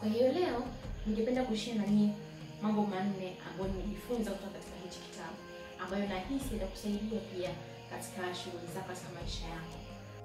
Kwa hiyo leo ningependa kushare na nyie mambo manne ambayo nimejifunza kutoka katika hichi kitabu ambayo nahisi itakusaidia pia katika shughuli zako katika maisha yako.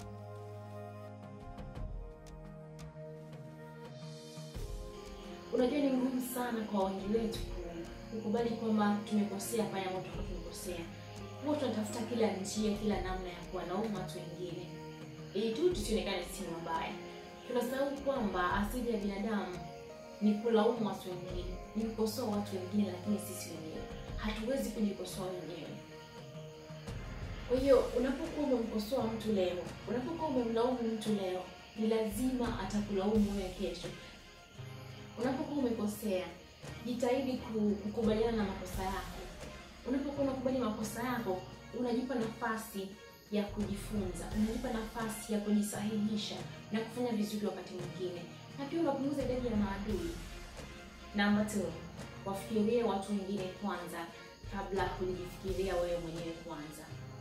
Unajua, ni ngumu sana kwa wengi wetu kukubali kwamba tumekosea pale ambapo tulikuwa tumekosea. Huwa tunatafuta kila njia, kila namna ya kuwalaumu watu wengine ili tu tusionekane si wabaya. Tunasahau kwamba asili ya binadamu ni kulaumu watu wengine, ni kukosoa watu wengine, lakini sisi wenyewe hatuwezi kujikosoa wenyewe. Kwa hiyo unapokuwa umemkosoa mtu leo, unapokuwa umemlaumu mtu leo, ni lazima atakulaumu wewe kesho. Unapokuwa umekosea, jitahidi kukubaliana na makosa yako. Unapokuwa unakubali makosa yako, unajipa nafasi ya kujifunza, unajipa nafasi ya kujisahihisha na kufanya vizuri wakati mwingine, na pia unapunguza idadi ya maadui. Namba two, wafikirie watu wengine kwanza kabla ya kujifikiria wewe mwenyewe kwanza.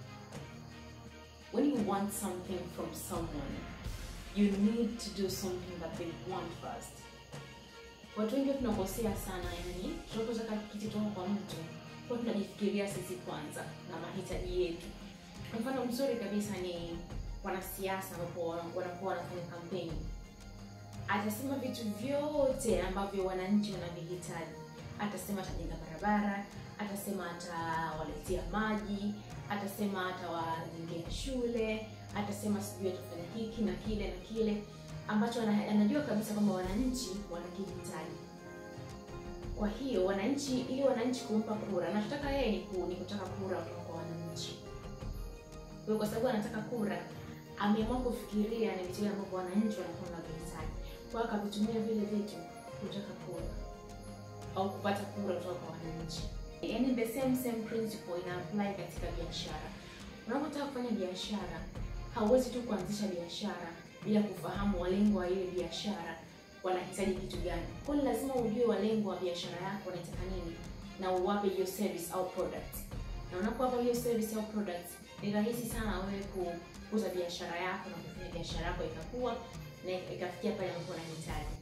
When you want something from someone, you need to do something that they want first. Watu wengi tunakosea sana, yani tunapotaka kitu kutoka kwa mtu kwa tunajifikiria sisi kwanza na mahitaji yetu. Mfano mzuri kabisa ni wanasiasa ambapo wanakuwa wanafanya kampeni, atasema vitu vyote ambavyo wananchi wanavihitaji. Atasema atajenga barabara, atasema atawaletea maji, atasema atawajengea shule, atasema sijui atafanya hiki na kile na kile ambacho anajua kabisa kwamba wananchi wanakihitaji. Kwa hiyo wananchi, ili wananchi kumpa kura, anachotaka yeye ni, ku, ni kutaka kura kutoka kwa wananchi. Kwa hiyo kwa sababu anataka kura, ameamua kufikiria ni vitu ambavyo wananchi wanakuwa wanavihitaji, kwa hiyo akavitumia vile vitu kutaka kura au kupata kura kutoka kwa wananchi. Yaani the same same principle ina apply katika biashara. Unapotaka kufanya biashara, hauwezi tu kuanzisha biashara bila kufahamu walengo wa ile biashara wanahitaji kitu gani. Kwa hiyo lazima ujue walengo wa biashara yako wanataka nini na uwape hiyo service au product. Na unapowapa hiyo service au product, ni rahisi sana wewe kukuza biashara yako na kufanya biashara yako ikakua na ikafikia pale ambapo unahitaji.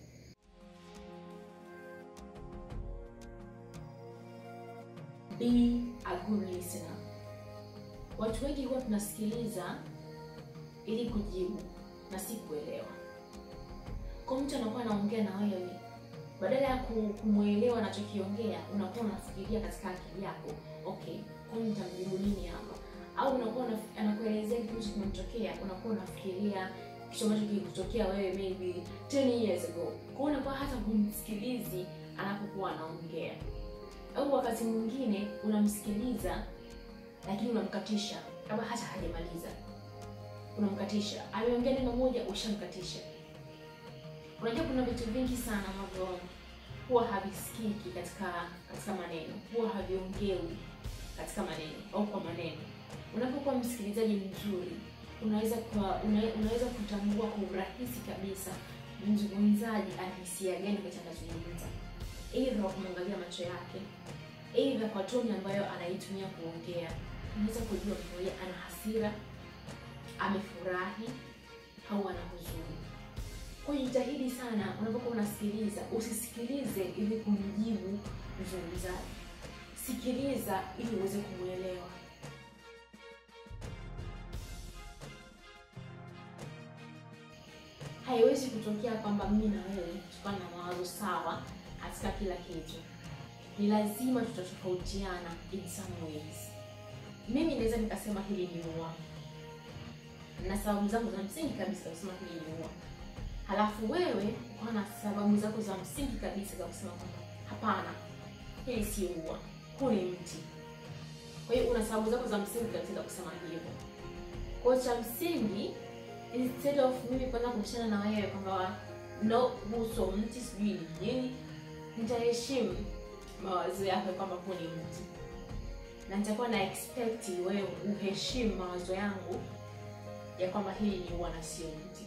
Be a good listener. Watu wengi huwa tunasikiliza ili kujibu na si kuelewa. Kwa mtu anakuwa anaongea na wewe, badala ya kumwelewa anachokiongea, unakuwa unafikiria katika akili yako, okay, kwa nini nitamjibu nini hapa? Au unakuwa anakuelezea kitu ambacho kimemtokea, unakuwa unafikiria kitu ambacho kilikutokea wewe maybe 10 years ago. Kwa hiyo unakuwa hata humsikilizi anapokuwa anaongea, au wakati mwingine unamsikiliza lakini unamkatisha kabla hata hajamaliza unamkatisha ameongea neno moja, ushamkatisha. Unajua, kuna vitu vingi sana ambavyo huwa havisikiki katika katika maneno, huwa haviongewi katika maneno au kwa maneno. Unapokuwa msikilizaji mzuri, unaweza kwa una, unaweza kutambua kwa urahisi kabisa mzungumzaji ana hisia gani wakati anazungumza, aidha kwa kumwangalia macho yake, aidha kwa toni ambayo anaitumia kuongea. Unaweza kujua mmoja ana hasira amefurahi au ana huzuni. Kwa hiyo jitahidi sana unapokuwa unasikiliza, usisikilize ili kumjibu mzungumzaji, sikiliza ili uweze kumwelewa. Haiwezi kutokea kwamba mimi na wewe tukawa na mawazo sawa katika kila kitu. Ni lazima tutatofautiana in some ways. Mimi naweza nikasema hili ni ua na sababu zangu za msingi kabisa kusema hili ni ua, halafu wewe ukawa na sababu zako za msingi kabisa za kusema kwamba hapana, hili si ua, huu ni mti. Kwa hiyo una sababu zako za msingi kabisa za kusema hivyo. Kwa hiyo cha msingi, instead of mimi kwanza kubishana na wewe kwamba no, huu sio mti, sijui ni nini, nitaheshimu mawazo yako kwamba huu ni mti, na nitakuwa na expect wewe uheshimu mawazo yangu ya kwamba hili ni ua na sio mti.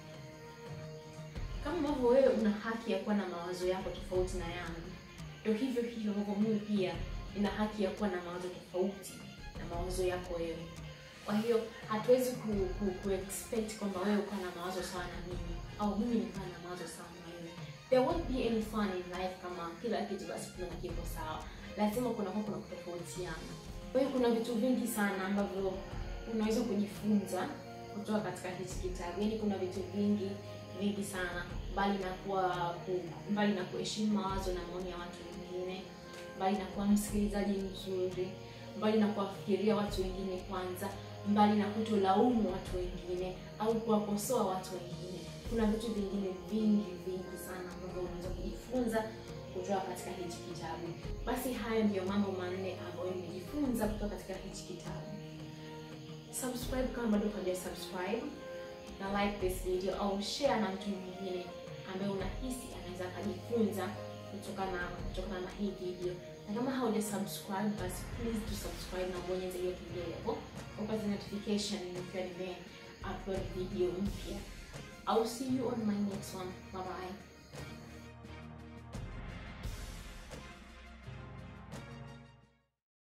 Kama ambavyo wewe una haki ya kuwa na mawazo yako tofauti na yangu, ndio hivyo hivyo ambavyo mimi pia nina haki ya kuwa na mawazo tofauti na mawazo yako wewe. Kwa hiyo hatuwezi ku, ku, ku expect kwamba wewe ukawa na mawazo sawa na mimi au mimi nikawa na mawazo sawa na wewe. there won't be any fun in life kama kila kitu basi kuna kiko sawa lazima kunakuwa kuna kutofautiana kwa hiyo kuna vitu vingi sana ambavyo unaweza kujifunza kutoka katika hichi kitabu yaani kuna vitu vingi vingi sana mbali na kuwa ku, mbali na kuheshimu mawazo na maoni ya watu wengine mbali na kuwa msikilizaji mzuri mbali na kuwafikiria watu wengine kwanza mbali na kutolaumu watu wengine au kuwakosoa watu wengine kuna vitu vingine vingi vingi sana ambavyo unaweza kujifunza kutoka katika hichi kitabu basi hayo ndiyo mambo manne ambayo nimejifunza kutoka katika hichi kitabu subscribe kama bado haja subscribe na like this video au share na mtu mwingine ambaye unahisi anaweza akajifunza kutokana kutokana na hii video na kama hauja subscribe basi please to subscribe na ubonyeze hiyo kengele hapo upate notification nikiwa nime upload video mpya I'll see you on my next one